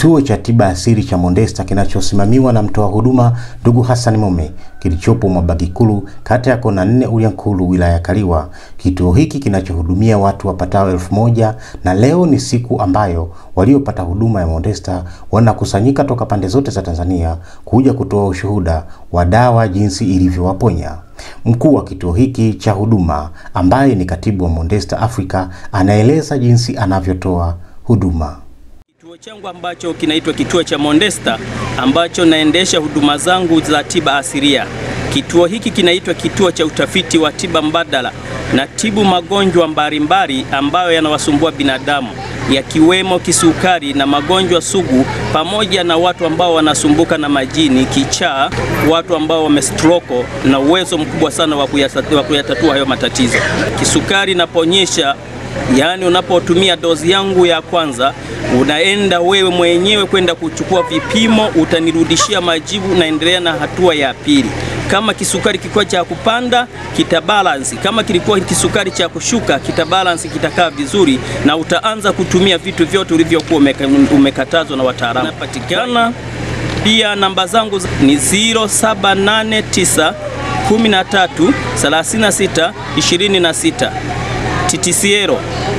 Kituo cha tiba asili cha Mondesta kinachosimamiwa na mtoa huduma ndugu Hassan Mume kilichopo Mwabagikulu, kata ya Kona nne, Ulyankulu, wilaya ya Kaliwa. Kituo hiki kinachohudumia watu wapatao elfu moja na leo ni siku ambayo waliopata huduma ya Mondesta wanakusanyika toka pande zote za Tanzania kuja kutoa ushuhuda wa dawa jinsi ilivyowaponya. Mkuu wa kituo hiki cha huduma ambaye ni katibu wa Mondesta Africa anaeleza jinsi anavyotoa huduma. Kituo changu ambacho kinaitwa kituo cha Mondesta ambacho naendesha huduma zangu za tiba asilia. Kituo hiki kinaitwa kituo cha utafiti wa tiba mbadala na tibu magonjwa mbalimbali ambayo yanawasumbua binadamu yakiwemo kisukari na magonjwa sugu, pamoja na watu ambao wanasumbuka na majini, kichaa, watu ambao wamestroko na uwezo mkubwa sana wa kuyatatua hayo matatizo. Kisukari naponyesha Yaani, unapotumia dozi yangu ya kwanza, unaenda wewe mwenyewe kwenda kuchukua vipimo, utanirudishia majibu, naendelea na hatua ya pili. Kama kisukari kilikuwa cha kupanda kitabalansi, kama kilikuwa kisukari cha kushuka kitabalansi, kitakaa vizuri, na utaanza kutumia vitu vyote ulivyokuwa umekatazwa na wataalamu. Napatikana pia, namba zangu ni 0789 13 36 26 TTCL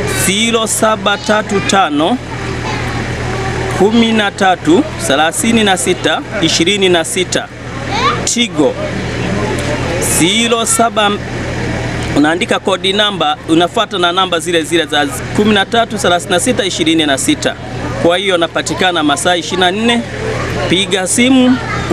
0735 13 36 26. Tigo 07 unaandika kodi namba, unafuata na namba zile zile za 13 36 26. Kwa hiyo napatikana masaa 24. Piga simu,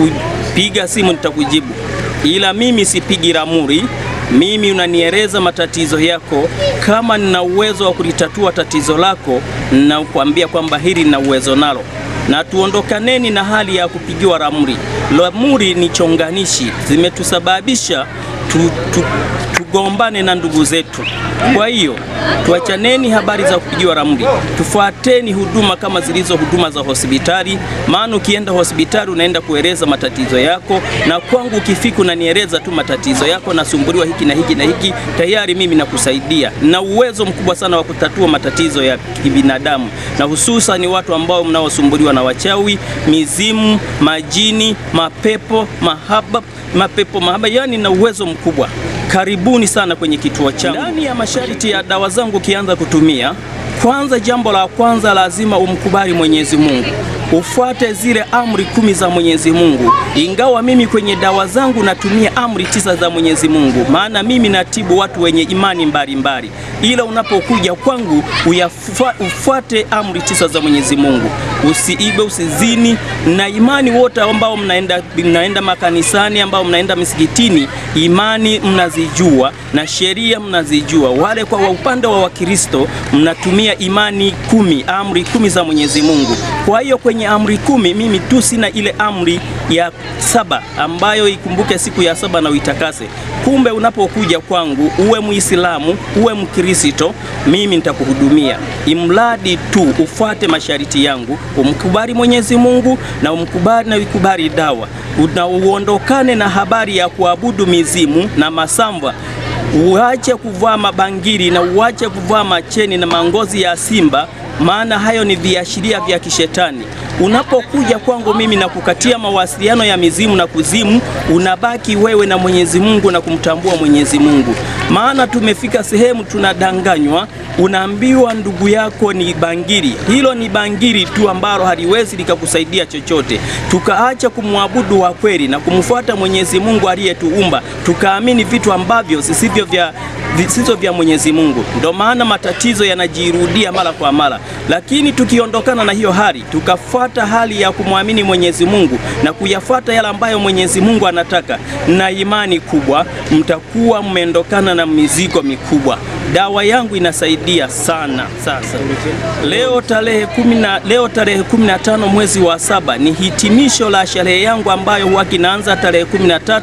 piga simu nitakujibu, ila mimi sipigi ramuri mimi unanieleza matatizo yako. Kama nina uwezo wa kulitatua tatizo lako, nakwambia kwamba hili nina uwezo nalo, na tuondokaneni na hali ya kupigiwa ramuri. Ramuri ni chonganishi, zimetusababisha tu, tu, tugombane na ndugu zetu. Kwa hiyo tuachaneni habari za kupigiwa ramli, tufuateni huduma kama zilizo huduma za hospitali. Maana ukienda hospitali unaenda kueleza matatizo yako, na kwangu ukifika unanieleza tu matatizo yako, nasumbuliwa hiki na hiki na hiki, tayari mimi nakusaidia na uwezo mkubwa sana wa kutatua matatizo ya kibinadamu, na hususan watu ambao mnaosumbuliwa na wachawi, mizimu, majini, mapepo, mahaba mapepo mahaba, yani na uwezo mkubwa. Karibuni sana kwenye kituo changu. Ndani ya masharti ya dawa zangu ukianza kutumia, kwanza, jambo la kwanza lazima umkubali Mwenyezi Mungu, ufuate zile amri kumi za Mwenyezi Mungu. Ingawa mimi kwenye dawa zangu natumia amri tisa za Mwenyezi Mungu, maana mimi natibu watu wenye imani mbalimbali, ila unapokuja kwangu uyafuate, ufuate amri tisa za Mwenyezi Mungu, usiibe, usizini, na imani wote ambao mnaenda, mnaenda makanisani, ambao mnaenda misikitini, imani mnazijua na sheria mnazijua. Wale kwa upande wa Wakristo mnatumia imani kumi, amri kumi za Mwenyezi Mungu. Kwa hiyo kwenye amri kumi mimi tu sina ile amri ya saba ambayo ikumbuke siku ya saba na uitakase. Kumbe unapokuja kwangu, uwe Muislamu uwe Mkristo, mimi nitakuhudumia, imradi tu ufuate masharti yangu, umkubali Mwenyezi Mungu na umkubali na uikubali dawa, na uondokane na habari ya kuabudu mizimu na masamba uache kuvaa mabangili na uache kuvaa macheni na mangozi ya simba, maana hayo ni viashiria vya kishetani. Unapokuja kwangu mimi na kukatia mawasiliano ya mizimu na kuzimu, unabaki wewe na Mwenyezi Mungu na kumtambua Mwenyezi Mungu. Maana tumefika sehemu tunadanganywa, unaambiwa ndugu yako ni bangili. Hilo ni bangili tu ambalo haliwezi likakusaidia chochote. Tukaacha kumwabudu wa kweli na kumfuata Mwenyezi Mungu aliyetuumba, tukaamini vitu ambavyo sisivyo vya visivyo vya Mwenyezi Mungu. Ndio maana matatizo yanajirudia mara kwa mara, lakini tukiondokana na hiyo hali tukafuata hali ya kumwamini Mwenyezi Mungu na kuyafuata yale ambayo Mwenyezi Mungu anataka, na imani kubwa, mtakuwa mmeondokana na mizigo mikubwa. Dawa yangu inasaidia sana. Sasa leo tarehe kumi na leo tarehe 15 mwezi wa saba ni hitimisho la sherehe yangu ambayo huwa kinaanza tarehe 13,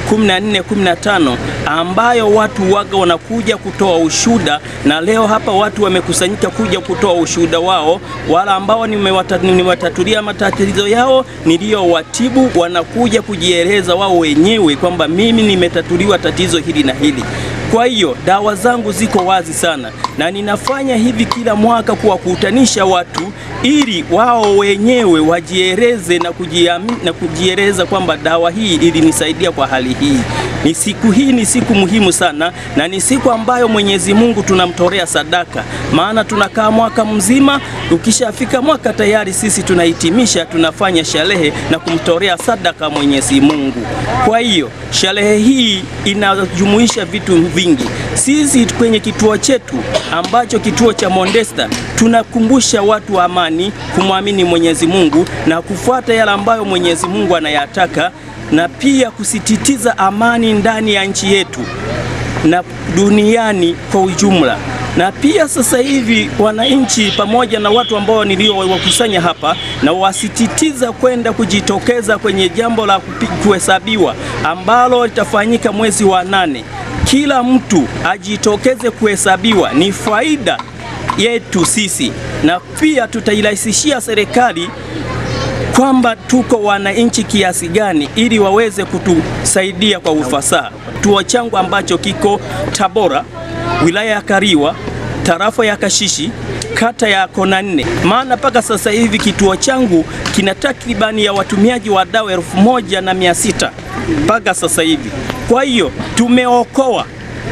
14, 15 ambayo watu waga wanakuja kutoa ushuda, na leo hapa watu wamekusanyika kuja kutoa ushuda wao, wala ambao nimewatatulia matatizo yao niliyowatibu, wanakuja kujieleza wao wenyewe kwamba mimi nimetatuliwa tatizo hili na hili. Kwa hiyo dawa zangu ziko wazi sana, na ninafanya hivi kila mwaka kuwakutanisha watu ili wao wenyewe wajieleze na kujiamini na kujieleza kwamba dawa hii ilinisaidia kwa hali hii. Ni siku hii ni siku muhimu sana, na ni siku ambayo Mwenyezi Mungu tunamtolea sadaka, maana tunakaa mwaka mzima. Ukishafika mwaka tayari sisi tunahitimisha, tunafanya sherehe na kumtolea sadaka Mwenyezi Mungu. Kwa hiyo sherehe hii inajumuisha vitu vingi. Sisi kwenye kituo chetu ambacho kituo cha Mondesta tunakumbusha watu wa amani, kumwamini Mwenyezi Mungu na kufuata yale ambayo Mwenyezi Mungu anayataka na pia kusisitiza amani ndani ya nchi yetu na duniani kwa ujumla. Na pia sasa hivi wananchi pamoja na watu ambao niliowakusanya hapa, na wasisitiza kwenda kujitokeza kwenye jambo la kuhesabiwa ambalo litafanyika mwezi wa nane. Kila mtu ajitokeze kuhesabiwa, ni faida yetu sisi, na pia tutairahisishia serikali kwamba tuko wananchi kiasi gani ili waweze kutusaidia kwa ufasaha. Kituo changu ambacho kiko Tabora, wilaya ya Kariwa, tarafa ya Kashishi, kata ya Kona nne. Maana mpaka sasa hivi kituo changu kina takribani ya watumiaji wa dawa elfu moja na mia sita mpaka sasa hivi. Kwa hiyo tumeokoa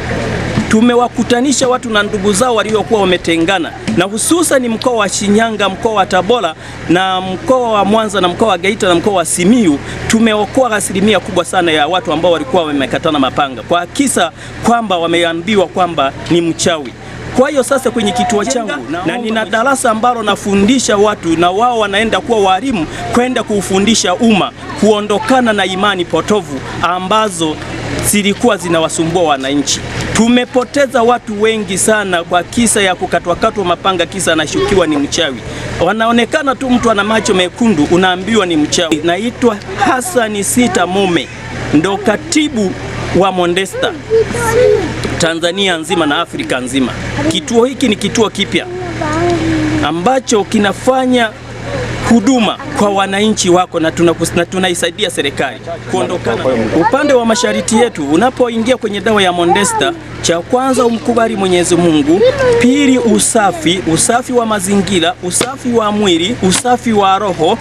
tumewakutanisha watu na ndugu zao waliokuwa wametengana, na hususan mkoa wa Shinyanga, mkoa wa Tabora na mkoa wa Mwanza na mkoa wa Geita na mkoa wa Simiyu. Tumeokoa asilimia kubwa sana ya watu ambao walikuwa wamekatana mapanga kwa kisa kwamba wameambiwa kwamba ni mchawi. Kwa hiyo sasa kwenye kituo changu na nina darasa ambalo nafundisha watu na wao wanaenda kuwa walimu kwenda kuufundisha umma kuondokana na imani potovu ambazo zilikuwa zinawasumbua wananchi. Tumepoteza watu wengi sana kwa kisa ya kukatwakatwa mapanga, kisa anashukiwa ni mchawi. Wanaonekana tu mtu ana macho mekundu, unaambiwa ni mchawi. Naitwa Hasani Sita Mume, ndo katibu wa Mondesta Tanzania nzima na Afrika nzima. Kituo hiki ni kituo kipya ambacho kinafanya huduma kwa wananchi wako na tunaisaidia tuna serikali kuondokana. Upande wa masharti yetu, unapoingia kwenye dawa ya Mondesta, cha kwanza umkubali Mwenyezi Mungu, pili usafi, usafi wa mazingira, usafi wa mwili, usafi wa roho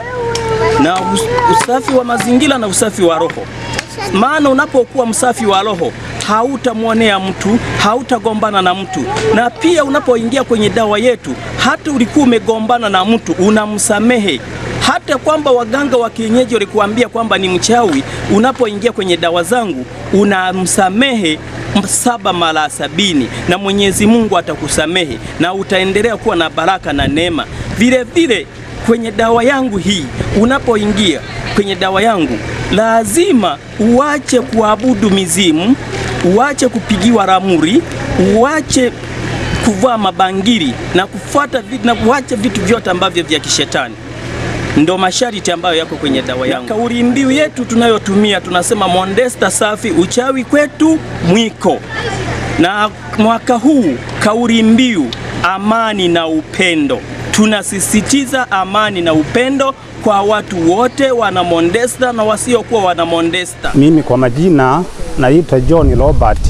na usafi wa mazingira na usafi wa roho. Maana unapokuwa msafi wa roho hautamwonea mtu, hautagombana na mtu. Na pia unapoingia kwenye dawa yetu, hata ulikuwa umegombana na mtu unamsamehe. Hata kwamba waganga wa kienyeji walikuambia kwamba ni mchawi, unapoingia kwenye dawa zangu unamsamehe saba mara sabini, na Mwenyezi Mungu atakusamehe na utaendelea kuwa na baraka na neema. Vile vile kwenye dawa yangu hii, unapoingia kwenye dawa yangu lazima uache kuabudu mizimu, uache kupigiwa ramuri, uache kuvaa mabangili na kufuata vitu, na uache vitu vyote ambavyo vya kishetani. Ndo masharti ambayo yako kwenye dawa yangu. Kauli mbiu yetu tunayotumia tunasema Mondesta safi, uchawi kwetu mwiko. Na mwaka huu kauli mbiu amani na upendo, tunasisitiza amani na upendo kwa watu wote wana Mondesta na wasiokuwa wana Mondesta. Mimi kwa majina naitwa John Robert,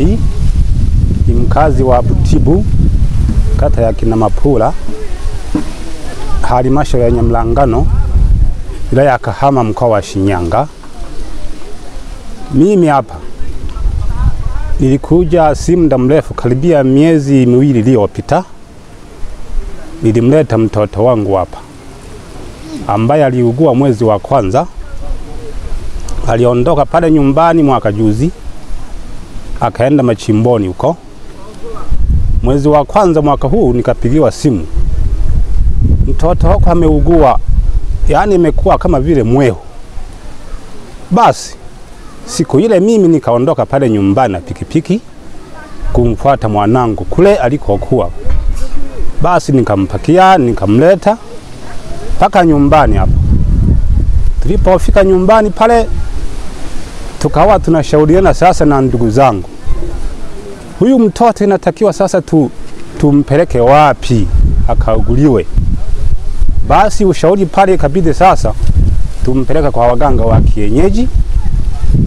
ni mkazi wa Butibu, kata ya Kinamapula, halmashauri ya Nyamlangano, wilaya ya Kahama, mkoa wa Shinyanga. Mimi hapa nilikuja si muda mrefu, karibia miezi miwili iliyopita, nilimleta mtoto wangu hapa ambaye aliugua mwezi wa kwanza. Aliondoka pale nyumbani mwaka juzi, akaenda machimboni huko. Mwezi wa kwanza mwaka huu nikapigiwa simu, mtoto wako ameugua, yaani imekuwa kama vile mwehu. Basi siku ile mimi nikaondoka pale nyumbani na pikipiki kumfuata mwanangu kule alikokuwa. Basi nikampakia nikamleta mpaka nyumbani hapo. Tulipofika nyumbani pale, tukawa tunashauriana sasa na ndugu zangu, huyu mtoto inatakiwa sasa tu, tumpeleke wapi akauguliwe. Basi ushauri pale ikabidi sasa tumpeleke kwa waganga wa kienyeji,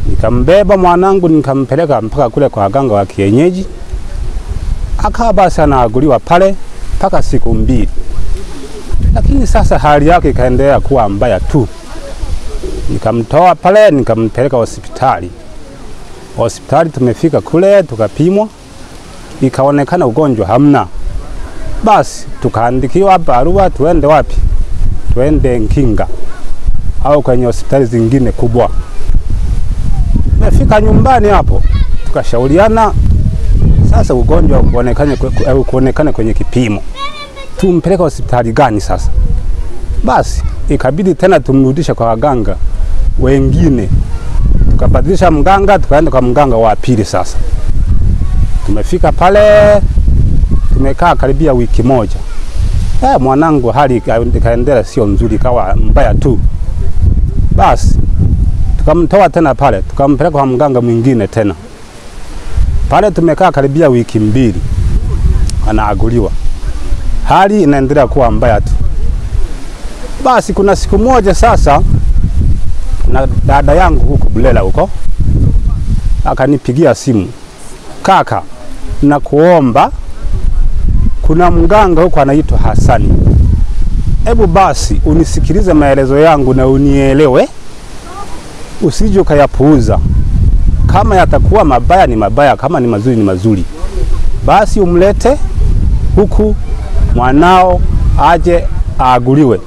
Nikambeba mwanangu nikampeleka mpaka kule kwa waganga wa kienyeji, akawa basi anaaguliwa pale mpaka siku mbili, lakini sasa hali yake ikaendelea kuwa mbaya tu. Nikamtoa pale nikampeleka hospitali. Hospitali tumefika kule tukapimwa, ikaonekana ugonjwa hamna. Basi tukaandikiwa barua tuende wapi? Tuende Nkinga au kwenye hospitali zingine kubwa. Tumefika nyumbani hapo tukashauriana, sasa ugonjwa kuonekane, kuonekane kwenye kipimo, tumpeleke hospitali gani sasa? Basi ikabidi tena tumrudishe kwa waganga wengine, tukabadilisha mganga, tukaenda kwa mganga wa pili. Sasa tumefika pale, tumekaa karibia wiki moja. Eh, mwanangu hali ikaendelea sio nzuri, ikawa mbaya tu. Basi tukamtoa tena pale, tukampeleka kwa mganga mwingine tena. Pale tumekaa karibia wiki mbili, anaaguliwa, hali inaendelea kuwa mbaya tu. Basi kuna siku moja sasa, na dada yangu huko Bulela huko akanipigia simu, kaka, na kuomba kuna mganga huko anaitwa Hasani, hebu basi unisikilize maelezo yangu na unielewe, usije ukayapuuza. Kama yatakuwa mabaya ni mabaya, kama ni mazuri ni mazuri. Basi umlete huku mwanao aje aaguliwe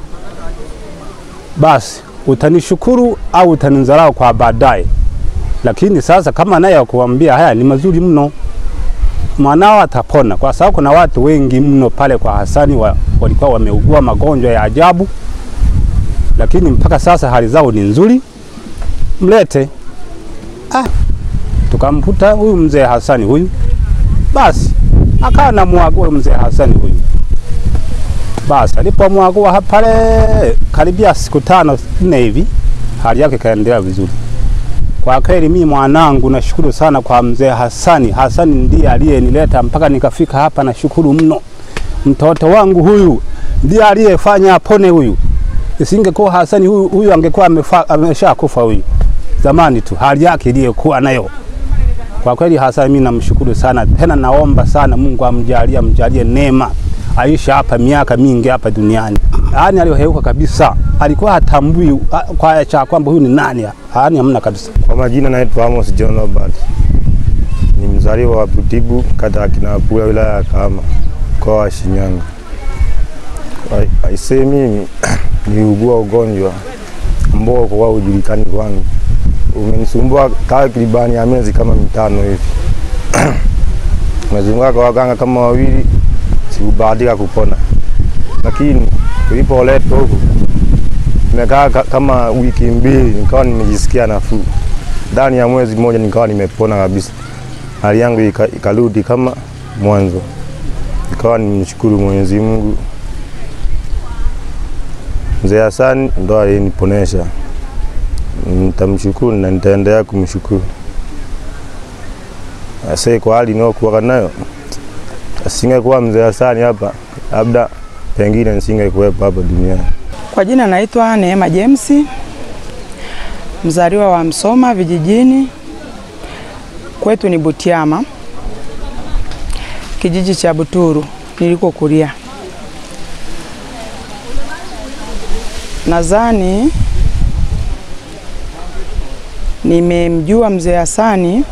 basi utanishukuru au utaninzarau kwa baadaye. Lakini sasa kama naye akuambia haya ni mazuri mno, mwanao atapona, kwa sababu kuna watu wengi mno pale kwa Hasani wa, walikuwa wameugua magonjwa ya ajabu, lakini mpaka sasa hali zao ni nzuri. Mlete. Ah, tukamkuta huyu mzee Hasani huyu, basi akawa na mwagua mzee Hasani huyu basi alipomwagua pale karibia siku tano nne hivi, hali yake ikaendelea vizuri. Kwa kweli mimi mwanangu nashukuru sana kwa mzee Hasani. Hasani ndiye aliyenileta mpaka nikafika hapa, nashukuru mno. Mtoto wangu huyu ndiye aliyefanya apone huyu. Isingekuwa Hasani huyu, huyu angekuwa ameshakufa huyu zamani tu, hali yake iliyokuwa nayo. Kwa kweli Hasani mimi namshukuru sana, tena naomba sana Mungu amjalie, amjalie neema aisha hapa miaka mingi hapa duniani. Yaani alioheuka kabisa, alikuwa hatambui kwa cha kwamba huyu ni nani, yaani hamna kabisa. Kwa majina naitwa Amos John Robert, ni mzaliwa wa Butibu, kata ya Kinapula, wilaya ya Kahama, mkoa wa Shinyanga. Aisee, mimi niliugua ugonjwa ambao kwa ujulikani kwangu, umenisumbua takribani ya miezi kama mitano hivi nimezunguka kwa waganga kama wawili sikubahatika kupona, lakini tulipoletwa huku nimekaa kama wiki mbili, nikawa nimejisikia nafuu. Ndani ya mwezi mmoja nikawa nimepona kabisa, hali yangu ikarudi kama mwanzo, nikawa nimshukuru Mwenyezi Mungu. Mzee Hasani ndo aliniponesha, nitamshukuru na nitaendelea kumshukuru. Ase kwa hali inayokuwa nayo asingekuwa mzee Hasani hapa, labda pengine nisingekuwepo hapa duniani. Kwa jina naitwa Neema James, mzaliwa wa Msoma vijijini, kwetu ni Butiama, kijiji cha Buturu nilikokulia. Nadhani nimemjua mzee Hasani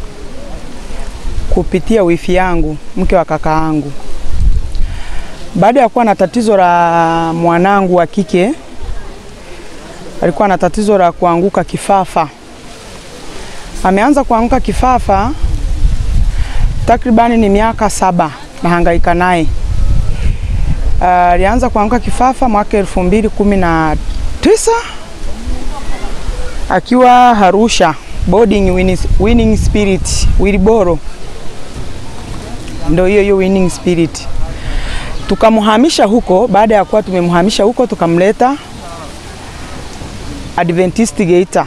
kupitia wifi yangu, mke wa kaka yangu. Baada ya kuwa na tatizo la mwanangu wa kike, alikuwa na tatizo la kuanguka kifafa. Ameanza kuanguka kifafa takribani ni miaka saba nahangaika naye. Alianza uh, kuanguka kifafa mwaka elfu mbili kumi na tisa akiwa Arusha boarding winning, winning spirit Wiliboro, ndio hiyo hiyo winning spirit. Tukamhamisha huko. Baada ya kuwa tumemhamisha huko, tukamleta Adventist Geita,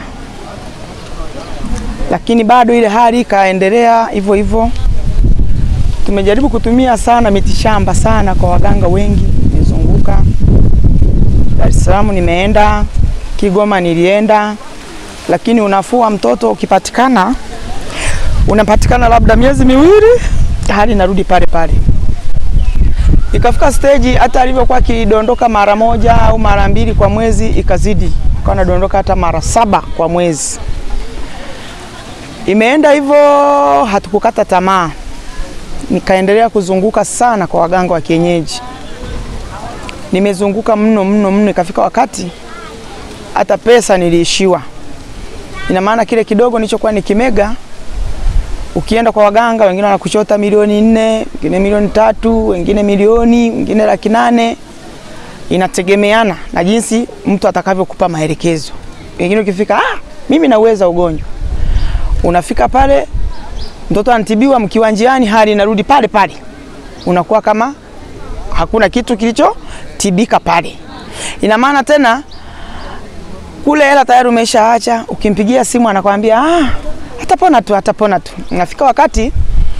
lakini bado ile hali ikaendelea hivyo hivyo. Tumejaribu kutumia sana mitishamba sana kwa waganga wengi, nimezunguka Dar es Salaam, nimeenda Kigoma, nilienda lakini unafuu wa mtoto ukipatikana, unapatikana labda miezi miwili, hali inarudi pale pale. Ikafika stage hata alivyokuwa akidondoka mara moja au mara mbili kwa mwezi, ikazidi akawa anadondoka hata mara saba kwa mwezi. Imeenda hivyo, hatukukata tamaa, nikaendelea kuzunguka sana kwa waganga wa kienyeji. Nimezunguka mno mno mno, ikafika wakati hata pesa niliishiwa. Ina maana kile kidogo nilichokuwa nikimega, ukienda kwa waganga, wengine wanakuchota milioni nne, wengine milioni tatu, wengine milioni, wengine laki nane. Inategemeana na jinsi mtu atakavyokupa maelekezo. Wengine ukifika, ah, mimi naweza ugonjwa, unafika pale, mtoto anatibiwa, mkiwa njiani, hali inarudi pale pale, unakuwa kama hakuna kitu kilichotibika pale. Ina maana tena kule hela tayari umeshaacha, ukimpigia simu anakwambia ah, atapona tu, atapona tu. Nafika wakati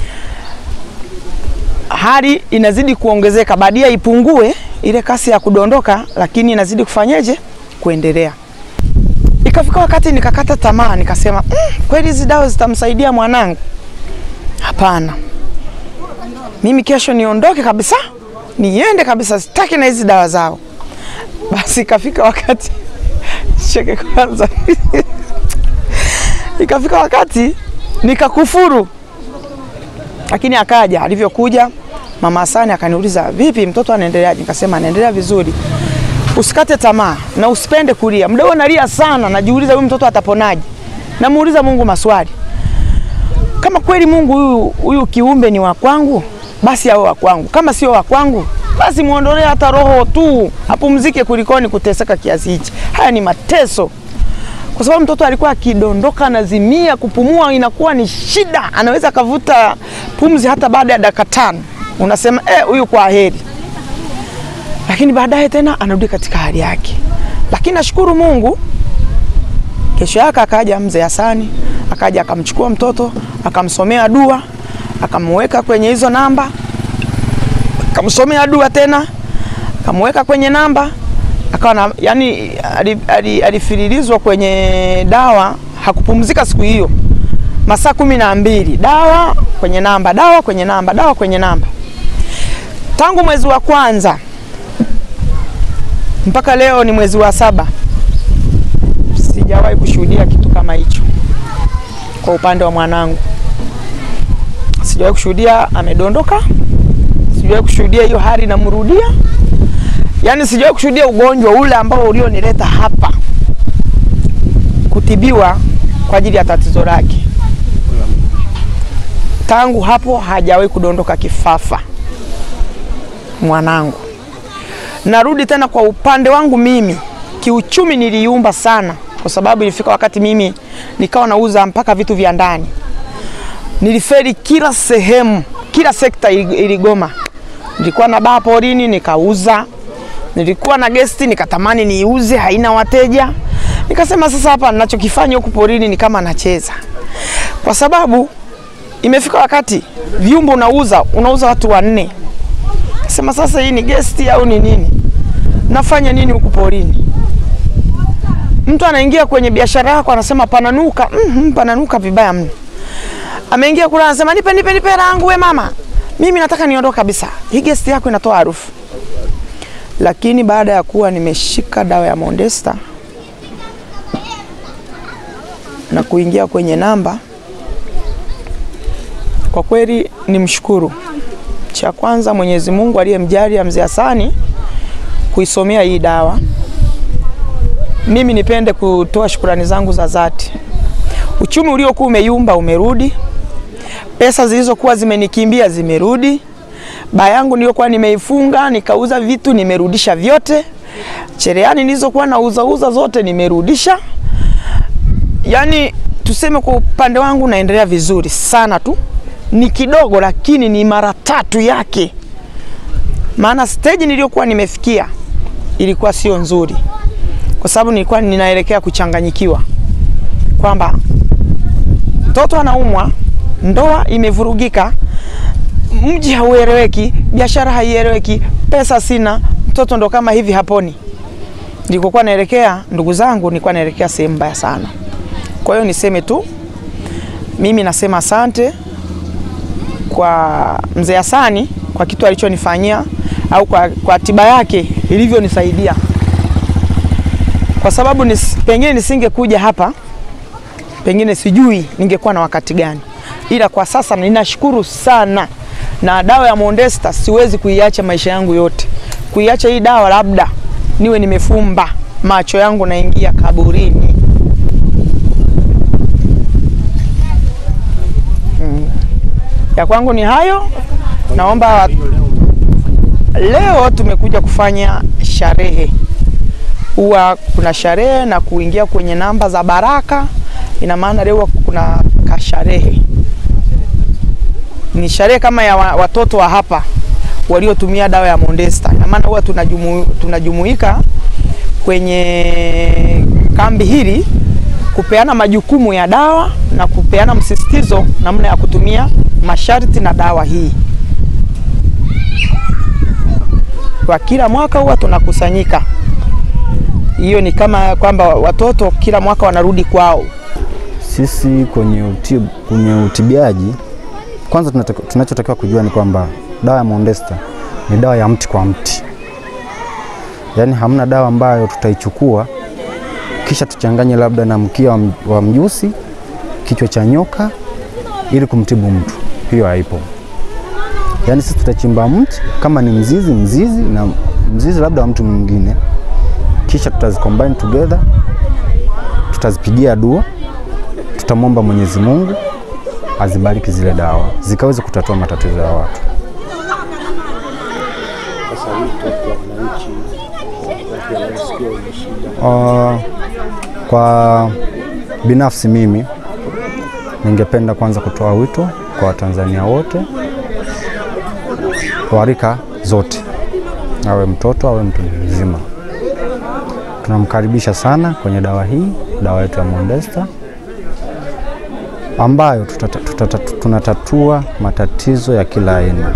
hali inazidi kuongezeka, badia ipungue ile kasi ya kudondoka, lakini inazidi kufanyeje? Kuendelea. Ikafika wakati nikakata tamaa, nikasema mm, kweli hizi dawa zitamsaidia mwanangu? Hapana, mimi kesho niondoke kabisa, niende kabisa, sitaki na hizi dawa zao. Basi ikafika wakati cheke kwanza. Ikafika wakati nikakufuru, lakini akaja. Alivyokuja mama Hasani akaniuliza, vipi mtoto anaendeleaje? Nikasema anaendelea vizuri, usikate tamaa na usipende kulia. Muda huo nalia sana, najiuliza huyu mtoto ataponaje? Namuuliza Mungu maswali, kama kweli Mungu huyu huyu kiumbe ni wa kwangu, basi awe wa kwangu. Kama sio wa kwangu, basi muondolee hata roho tu, apumzike kulikoni kuteseka kiasi hichi. Haya ni mateso, kwa sababu mtoto alikuwa akidondoka, anazimia, kupumua inakuwa ni shida, anaweza akavuta pumzi hata baada ya dakika tano. Unasema eh, huyu kwa heri, lakini baadaye tena anarudi katika hali yake. Lakini nashukuru Mungu, kesho yake akaja mzee Hasani, akaja akamchukua mtoto akamsomea dua, akamweka kwenye hizo namba akamsomea dua tena, akamweka kwenye namba, akawa na yani, alifirilizwa kwenye dawa, hakupumzika siku hiyo, masaa kumi na mbili, dawa kwenye namba, dawa kwenye namba, dawa kwenye namba, tangu mwezi wa kwanza mpaka leo ni mwezi wa saba. Sijawahi kushuhudia kitu kama hicho kwa upande wa mwanangu, sijawahi kushuhudia amedondoka sijawahi kushuhudia hiyo hali inamrudia, yaani sijawahi kushuhudia ugonjwa ule ambao ulionileta hapa kutibiwa kwa ajili ya tatizo lake. Tangu hapo hajawahi kudondoka kifafa mwanangu. Narudi tena kwa upande wangu mimi, kiuchumi niliumba sana, kwa sababu ilifika wakati mimi nikawa nauza mpaka vitu vya ndani. Niliferi kila sehemu, kila sekta iligoma nilikuwa na baa porini nikauza, nilikuwa na gesti nikatamani niiuze, haina wateja. Nikasema sasa hapa ninachokifanya huku porini ni kama nacheza, kwa sababu imefika wakati vyumba unauza unauza watu wanne. Sema sasa hii ni gesti au ni nini? Nafanya nini huku porini? Mtu anaingia kwenye biashara yako anasema pananuka, mm, pananuka vibaya mno. Ameingia kula anasema nipe nipe nipe rangu we mama mimi nataka niondoke kabisa, hii gesti yako inatoa harufu. Lakini baada ya kuwa nimeshika dawa ya Mondesta na kuingia kwenye namba, kwa kweli nimshukuru. Cha kwanza Mwenyezi Mungu aliyemjalia mzee Hasani kuisomea hii dawa. Mimi nipende kutoa shukurani zangu za dhati. Uchumi uliokuwa umeyumba umerudi pesa zilizokuwa zimenikimbia zimerudi. Baa yangu niliyokuwa nimeifunga nikauza vitu nimerudisha vyote. Cherehani nilizokuwa nauza uza zote nimerudisha. Yaani tuseme kwa upande wangu naendelea vizuri sana tu, ni kidogo lakini ni mara tatu yake, maana stage niliyokuwa nimefikia ilikuwa sio nzuri, kwa sababu nilikuwa ninaelekea kuchanganyikiwa kwamba mtoto anaumwa ndoa imevurugika, mji haueleweki, biashara haieleweki, pesa sina, mtoto ndo kama hivi haponi. Nilikokuwa naelekea, ndugu zangu, nilikuwa naelekea sehemu mbaya sana. Kwa hiyo niseme tu, mimi nasema asante kwa mzee Hasani kwa kitu alichonifanyia au kwa, kwa tiba yake ilivyonisaidia, kwa sababu nis, pengine nisingekuja hapa, pengine sijui ningekuwa na wakati gani, ila kwa sasa ninashukuru sana, na dawa ya Mondesta siwezi kuiacha maisha yangu yote. Kuiacha hii dawa, labda niwe nimefumba macho yangu naingia kaburini. Mm. Ya kwangu ni hayo, naomba leo tumekuja kufanya sherehe. Huwa kuna sherehe na kuingia kwenye namba za baraka, ina maana leo kuna kasherehe. Ni sherehe kama ya wa- watoto wa hapa waliotumia dawa ya Mondesta. Ina maana huwa tunajumu, tunajumuika kwenye kambi hili kupeana majukumu ya dawa na kupeana msisitizo namna ya kutumia masharti na dawa hii. Kwa kila mwaka huwa tunakusanyika. Hiyo ni kama kwamba watoto kila mwaka wanarudi kwao. Sisi kwenye, utib, kwenye utibiaji kwanza tunataka- tunachotakiwa kujua ni kwamba dawa ya Mondesta ni dawa ya mti kwa mti, yaani hamna dawa ambayo tutaichukua kisha tuchanganye labda na mkia wa m- wa mjusi, kichwa cha nyoka ili kumtibu mtu. Hiyo haipo. Yaani sisi tutachimba mti kama ni mzizi, mzizi na mzizi labda wa mtu mwingine, kisha tutazicombine together, tutazipigia dua tutamwomba Mwenyezi Mungu azibariki zile dawa zikaweze kutatua matatizo ya watu. Uh, kwa binafsi mimi ningependa kwanza kutoa wito kwa Watanzania wote wa rika zote, awe mtoto awe mtu mzima, tunamkaribisha sana kwenye dawa hii, dawa yetu ya Mondesta ambayo tutata, tutata, tunatatua matatizo ya kila aina.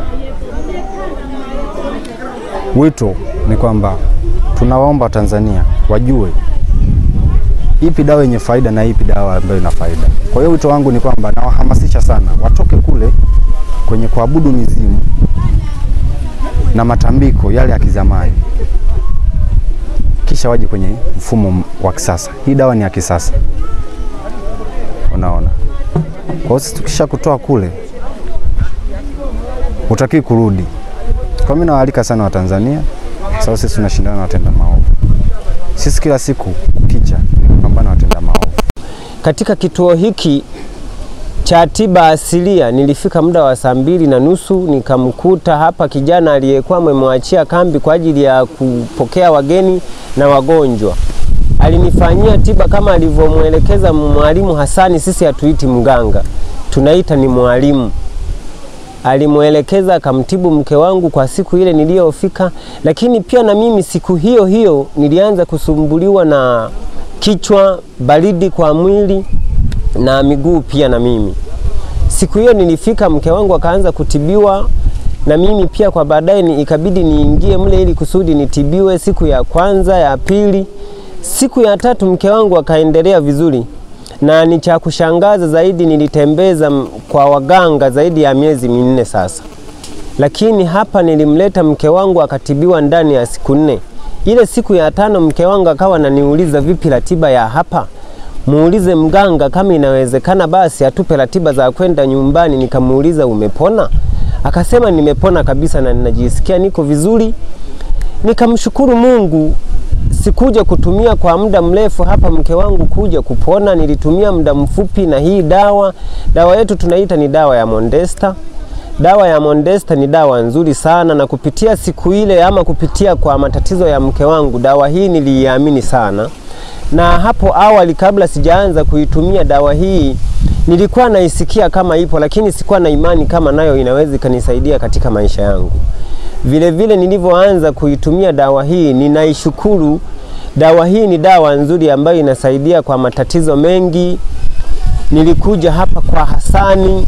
Wito ni kwamba tunawaomba Watanzania wajue ipi dawa yenye faida na ipi dawa ambayo ina faida. Kwa hiyo wito wangu ni kwamba nawahamasisha sana watoke kule kwenye kuabudu mizimu na matambiko yale ya kizamani, kisha waje kwenye mfumo wa kisasa. Hii dawa ni ya kisasa, unaona. Kwa hiyo sisi tukisha kutoa kule, utakii kurudi. Kwa mimi nawaalika sana Watanzania, sababu sisi tunashindana na watenda maovu. Sisi kila siku kukicha ni kupambana na watenda maovu. Katika kituo hiki cha tiba asilia nilifika muda wa saa mbili na nusu nikamkuta hapa kijana aliyekuwa amemwachia kambi kwa ajili ya kupokea wageni na wagonjwa. Alinifanyia tiba kama alivyomwelekeza mwalimu Hasani. Sisi hatuiti mganga, tunaita ni mwalimu. Alimwelekeza akamtibu mke wangu kwa siku ile niliyofika, lakini pia na mimi siku hiyo hiyo nilianza kusumbuliwa na kichwa, baridi kwa mwili na miguu pia na mimi. Siku hiyo nilifika, mke wangu akaanza kutibiwa na mimi pia kwa baadaye ni ikabidi niingie mle ili kusudi nitibiwe siku ya kwanza, ya pili. Siku ya tatu mke wangu akaendelea vizuri, na ni cha kushangaza zaidi, nilitembeza m- kwa waganga zaidi ya miezi minne sasa, lakini hapa nilimleta mke wangu akatibiwa ndani ya siku nne. Ile siku ya tano mke wangu akawa ananiuliza vipi ratiba ya hapa, muulize mganga kama inawezekana, basi atupe ratiba za kwenda nyumbani. Nikamuuliza umepona? Akasema nimepona kabisa na ninajisikia niko vizuri. Nikamshukuru Mungu. Sikuja kutumia kwa muda mrefu hapa mke wangu kuja kupona, nilitumia muda mfupi na hii dawa. Dawa yetu tunaita ni dawa ya Mondesta. Dawa ya Mondesta ni dawa nzuri sana, na kupitia siku ile ama kupitia kwa matatizo ya mke wangu, dawa hii niliiamini sana. Na hapo awali, kabla sijaanza kuitumia dawa hii, nilikuwa naisikia kama ipo, lakini sikuwa na imani kama nayo inaweza ikanisaidia katika maisha yangu. Vile vile nilivyoanza kuitumia dawa hii, ninaishukuru. Dawa hii ni dawa nzuri ambayo inasaidia kwa matatizo mengi. Nilikuja hapa kwa Hasani,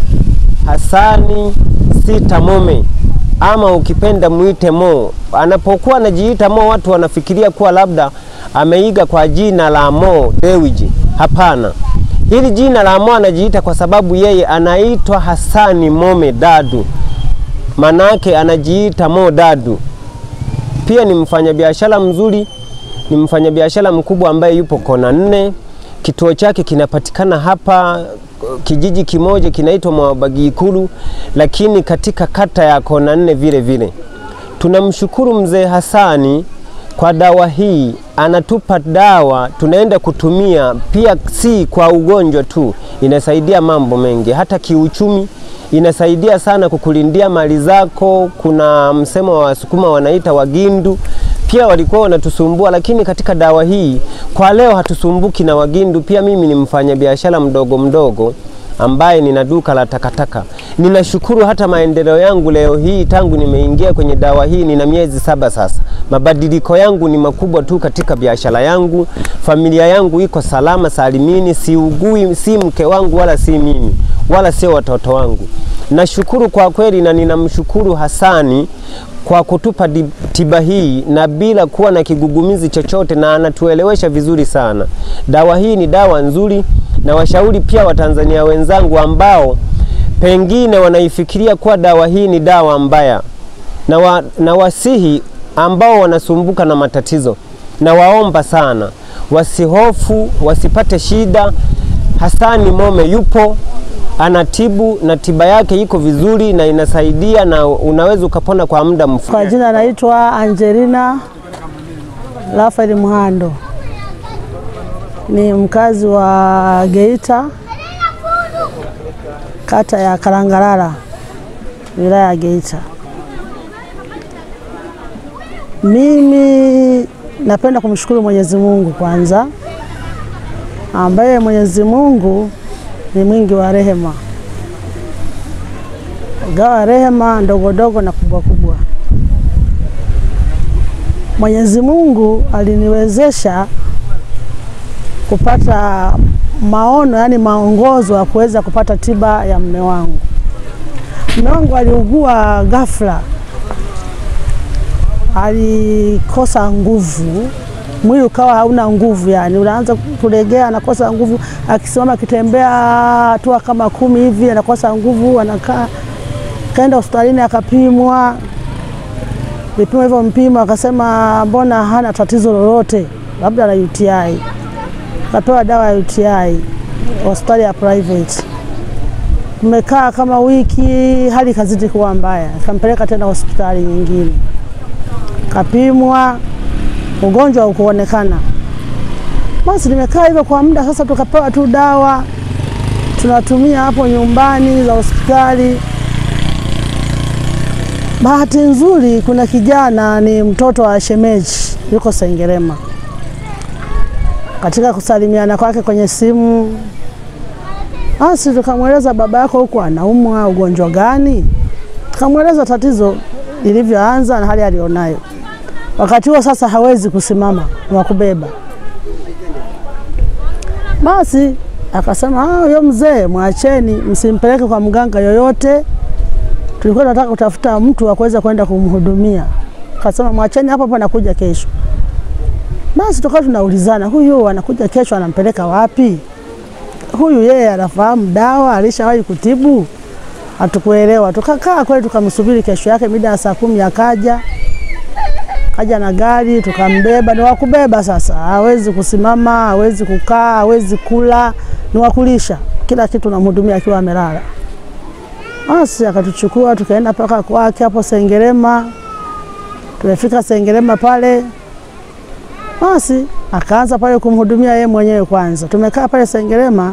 Hasani Sita Mome ama ukipenda muite Mo. Anapokuwa anajiita Mo, watu wanafikiria kuwa labda ameiga kwa jina la Mo Dewji. Hapana, Hili jina la Mo anajiita kwa sababu yeye anaitwa Hasani Mome Dadu, manake anajiita Mo Dadu. Pia ni mfanyabiashara mzuri, ni mfanyabiashara mkubwa ambaye yupo kona nne. Kituo chake kinapatikana hapa kijiji kimoja kinaitwa Mwabagikulu, lakini katika kata ya kona nne vile vile. Tunamshukuru mzee Hasani kwa dawa hii, anatupa dawa tunaenda kutumia, pia si kwa ugonjwa tu, inasaidia mambo mengi, hata kiuchumi inasaidia sana kukulindia mali zako. Kuna msemo wa Wasukuma wanaita wagindu, pia walikuwa wanatusumbua, lakini katika dawa hii kwa leo hatusumbuki na wagindu. Pia mimi ni mfanyabiashara mdogo mdogo ambaye nina duka la takataka. Ninashukuru hata maendeleo yangu leo hii, tangu nimeingia kwenye dawa hii nina miezi saba sasa. Mabadiliko yangu ni makubwa tu katika biashara yangu, familia yangu iko salama salimini, siugui, si mke wangu wala si mimi wala sio watoto wangu. Nashukuru kwa kweli, na ninamshukuru Hasani kwa kutupa di- tiba hii na bila kuwa na kigugumizi chochote, na anatuelewesha vizuri sana. Dawa hii ni dawa nzuri, na washauri pia Watanzania wenzangu ambao pengine wanaifikiria kuwa dawa hii ni dawa mbaya, na, wa, na wasihi ambao wanasumbuka na matatizo, na waomba sana wasihofu, wasipate shida. Hasani Mome yupo anatibu na tiba yake iko vizuri na inasaidia na unaweza ukapona kwa muda mfupi. Kwa jina naitwa Angelina Rafael Mhando, ni mkazi wa Geita, kata ya Kalangalala, wilaya ya Geita. Mimi napenda kumshukuru Mwenyezi Mungu kwanza, ambaye Mwenyezi Mungu ni mwingi wa rehema, gawa rehema ndogo ndogo na kubwa kubwa. Mwenyezi Mungu aliniwezesha kupata maono, yani maongozo ya kuweza kupata tiba ya mume wangu. Mume wangu aliugua ghafla, alikosa nguvu, mwili ukawa hauna nguvu, yani unaanza kulegea, anakosa nguvu, akisimama akitembea hatua kama kumi hivi anakosa nguvu, anakaa. Kaenda hospitalini akapimwa, vipimo hivyo mpima, akasema mbona hana tatizo lolote, labda na UTI. Akapewa dawa ya UTI hospitali ya private. Tumekaa kama wiki, hali ikazidi kuwa mbaya, akampeleka tena hospitali nyingine, kapimwa, ugonjwa haukuonekana. Basi nimekaa hivyo kwa muda sasa, tukapewa tu dawa tunatumia hapo nyumbani za hospitali. Bahati nzuri, kuna kijana ni mtoto wa shemeji, yuko Sengerema. Katika kusalimiana kwake kwenye simu, basi tukamweleza baba yako huku anaumwa ugonjwa gani, tukamweleza tatizo lilivyoanza na hali alionayo. Wakati huo sasa hawezi kusimama, ni wa kubeba. Basi akasema "Ah, huyo mzee mwacheni, msimpeleke kwa mganga yoyote. Tulikuwa tunataka kutafuta mtu wa kuweza kwenda kumhudumia. Akasema mwacheni hapo hapo, nakuja kesho. Basi tukawa tunaulizana, huyu anakuja kesho, anampeleka wapi? Huyu yeye anafahamu dawa, alishawahi kutibu? Hatukuelewa. Tukakaa kweli, tukamsubiri kesho yake mida ya saa kumi akaja kaja na gari tukambeba, ni wakubeba sasa, hawezi kusimama, hawezi kukaa, hawezi kula, ni wakulisha kila kitu, namhudumia akiwa amelala. Basi akatuchukua tukaenda mpaka kwake hapo Sengerema. Tumefika Sengerema pale, basi akaanza pale kumhudumia yeye mwenyewe kwanza. Tumekaa pale Sengerema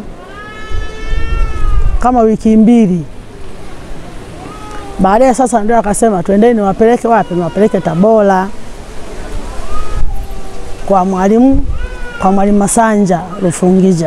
kama wiki mbili. Baadaye sasa ndio akasema twendeni, niwapeleke wapi? Niwapeleke Tabora kwa mwalimu kwa mwalimu Masanja Rufungija.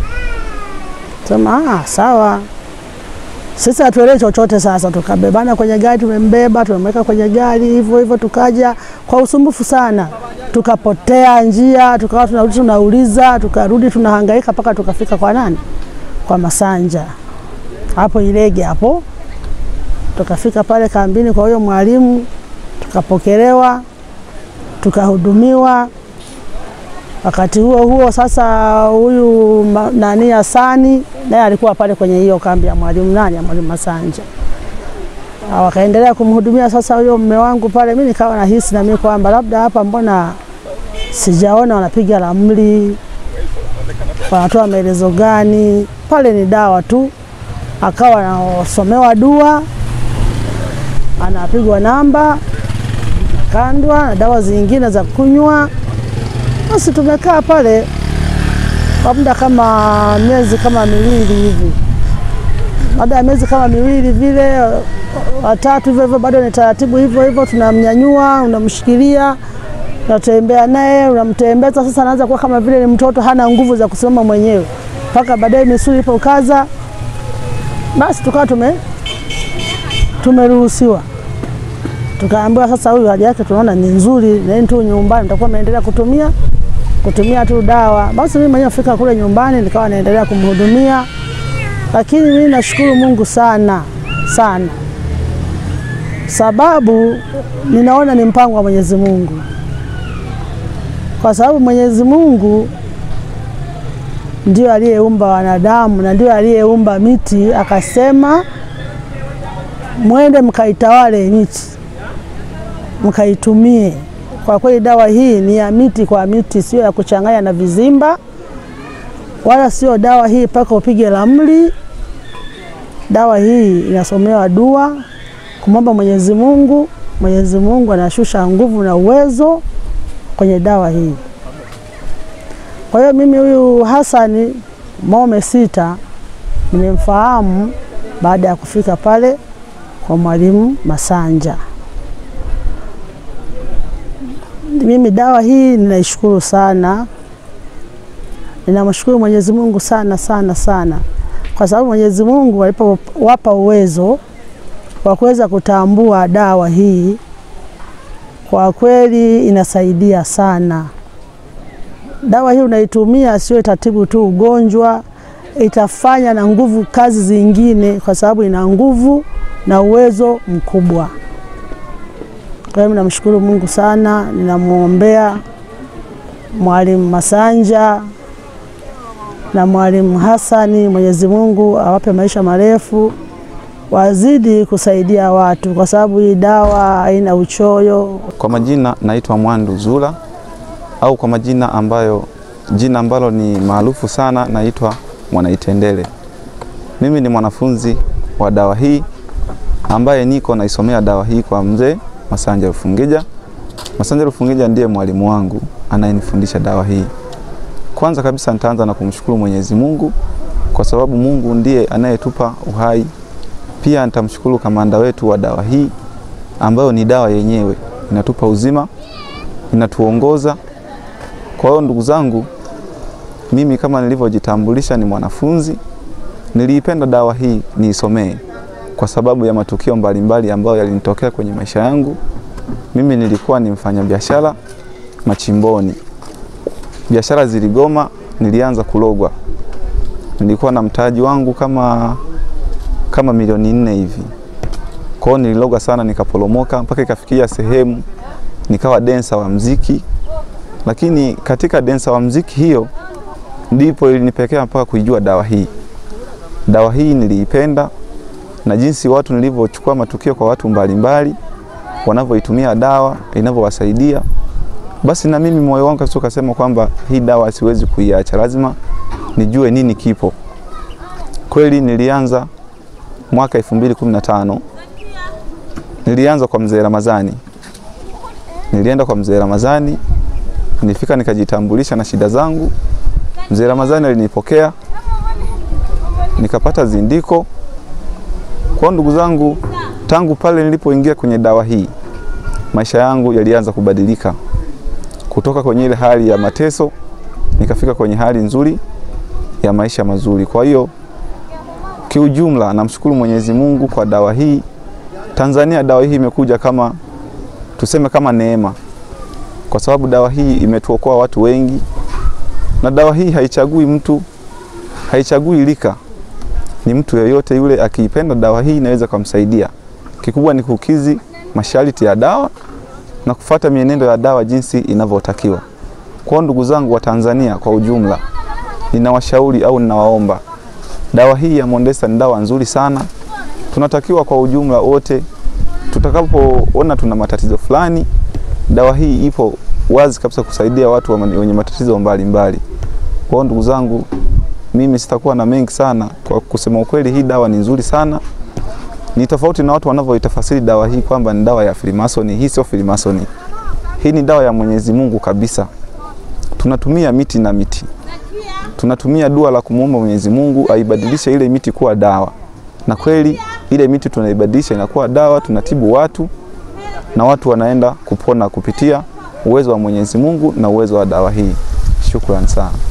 Sema ah, sawa. Sisi hatuelewi chochote. Sasa tukabebana kwenye gari, tumembeba tumemweka kwenye gari hivyo hivyo, tukaja kwa usumbufu sana, tukapotea njia, tukawa tunarudi tunauliza, tukarudi tunahangaika mpaka tukafika kwa nani, kwa Masanja hapo Ilege hapo. Tukafika pale kambini kwa huyo mwalimu, tukapokelewa, tukahudumiwa. Wakati huo huo sasa, huyu ma- nani Hasani naye alikuwa pale kwenye hiyo kambi ya mwalimu nani ya mwalimu Masanja. Ah, Wakaendelea kumhudumia sasa huyo mume wangu pale. Mimi nikawa nahisi na mimi kwamba labda hapa mbona sijaona wanapiga ramli, wanatoa maelezo gani? Pale ni dawa tu. Akawa anasomewa dua, anapigwa namba, kandwa na dawa zingine za kunywa. Basi tumekaa pale kwa muda kama miezi kama miwili hivi. Baada ya miezi kama miwili vile watatu hivyo hivyo, bado ni taratibu hivyo hivyo, tunamnyanyua, unamshikilia, unatembea naye, unamtembeza. Sasa anaanza kuwa kama vile ni mtoto, hana nguvu za kusimama mwenyewe, mpaka baadaye misuli ilipokaza, basi tukawa tume tumeruhusiwa tukaambiwa sasa, huyu hali yake tunaona ni nzuri, neni tu nyumbani, mtakuwa mnaendelea kutumia kutumia tu dawa. Basi mimi mwenyewe fika kule nyumbani, nikawa naendelea kumhudumia, lakini mimi nashukuru Mungu sana sana, sababu ninaona ni mpango wa Mwenyezi Mungu, kwa sababu Mwenyezi Mungu ndio aliyeumba wanadamu na ndio aliyeumba miti, akasema mwende mkaitawale miti mkaitumie. Kwa kweli dawa hii ni ya miti kwa miti, sio ya kuchanganya na vizimba, wala sio dawa hii mpaka upige ramli. Dawa hii inasomewa dua, kumwomba Mwenyezi Mungu. Mwenyezi Mungu anashusha nguvu na uwezo kwenye dawa hii. Kwa hiyo mimi huyu Hasani Mome Sita nimemfahamu baada ya kufika pale kwa mwalimu Masanja. Mimi dawa hii ninaishukuru sana, ninamshukuru Mwenyezi Mungu sana sana sana, kwa sababu Mwenyezi Mungu alipowapa uwezo wa kuweza kutambua dawa hii, kwa kweli inasaidia sana. Dawa hii unaitumia sio itatibu tu ugonjwa, itafanya na nguvu kazi zingine, kwa sababu ina nguvu na uwezo mkubwa. Kwa hiyo namshukuru Mungu sana, ninamwombea Mwalimu Masanja na Mwalimu Hasani, Mwenyezi Mungu awape maisha marefu, wazidi kusaidia watu, kwa sababu hii dawa haina uchoyo. Kwa majina naitwa Mwandu Zula au kwa majina ambayo jina ambalo ni maarufu sana naitwa Mwanaitendele. Mimi ni mwanafunzi wa dawa hii ambaye niko naisomea dawa hii kwa mzee Masanja Rufungija. Masanja Rufungija ndiye mwalimu wangu anayenifundisha dawa hii. Kwanza kabisa nitaanza na kumshukuru Mwenyezi Mungu kwa sababu Mungu ndiye anayetupa uhai. Pia nitamshukuru kamanda wetu wa dawa hii ambayo ni dawa yenyewe inatupa uzima, inatuongoza. Kwa hiyo ndugu zangu, mimi kama nilivyojitambulisha ni mwanafunzi, niliipenda dawa hii niisomee kwa sababu ya matukio mbalimbali ambayo yalinitokea kwenye maisha yangu. Mimi nilikuwa ni mfanyabiashara machimboni, biashara ziligoma, nilianza kulogwa. Nilikuwa na mtaji wangu kama, kama milioni nne hivi. Kwa hiyo nililogwa sana, nikaporomoka mpaka ikafikia sehemu nikawa densa wa mziki, lakini katika densa wa mziki hiyo ndipo ilinipelekea mpaka kuijua dawa hii. Dawa hii niliipenda na jinsi watu nilivyochukua matukio kwa watu mbalimbali wanavyoitumia dawa inavyowasaidia, basi na mimi moyo wangu kabisa ukasema kwamba hii dawa siwezi kuiacha, lazima nijue nini kipo. Kweli nilianza mwaka 2015 nilianza kwa mzee Ramadhani, nilienda kwa mzee Ramadhani, nilifika nikajitambulisha na shida zangu. Mzee Ramadhani alinipokea nikapata zindiko kwa ndugu zangu, tangu pale nilipoingia kwenye dawa hii, maisha yangu yalianza kubadilika kutoka kwenye ile hali ya mateso nikafika kwenye hali nzuri ya maisha mazuri. Kwa hiyo kiujumla, namshukuru Mwenyezi Mungu kwa dawa hii. Tanzania dawa hii imekuja kama tuseme kama neema, kwa sababu dawa hii imetuokoa watu wengi, na dawa hii haichagui mtu, haichagui lika ni mtu yeyote yule akiipenda dawa hii inaweza kumsaidia. Kikubwa ni kukizi masharti ya dawa na kufata mienendo ya dawa jinsi inavyotakiwa. Kwa hiyo ndugu zangu wa Tanzania kwa ujumla, ninawashauri au ninawaomba, dawa hii ya Mondesta ni dawa nzuri sana. Tunatakiwa kwa ujumla wote, tutakapoona tuna matatizo fulani, dawa hii ipo wazi kabisa kusaidia watu wa- wenye matatizo mbalimbali. Kwa hiyo ndugu zangu, mimi sitakuwa na mengi sana. Kwa kusema ukweli, hii dawa ni nzuri sana ni tofauti na watu wanavyoitafasiri dawa hii kwamba ni dawa ya Freemason. Hii sio Freemason, hii ni dawa ya Mwenyezi Mungu kabisa. Tunatumia miti na miti, tunatumia dua la kumuomba Mwenyezi Mungu aibadilishe ile miti kuwa dawa, na kweli ile miti tunaibadilisha inakuwa dawa, tunatibu watu na watu wanaenda kupona kupitia uwezo wa Mwenyezi Mungu na uwezo wa dawa hii. Shukrani sana.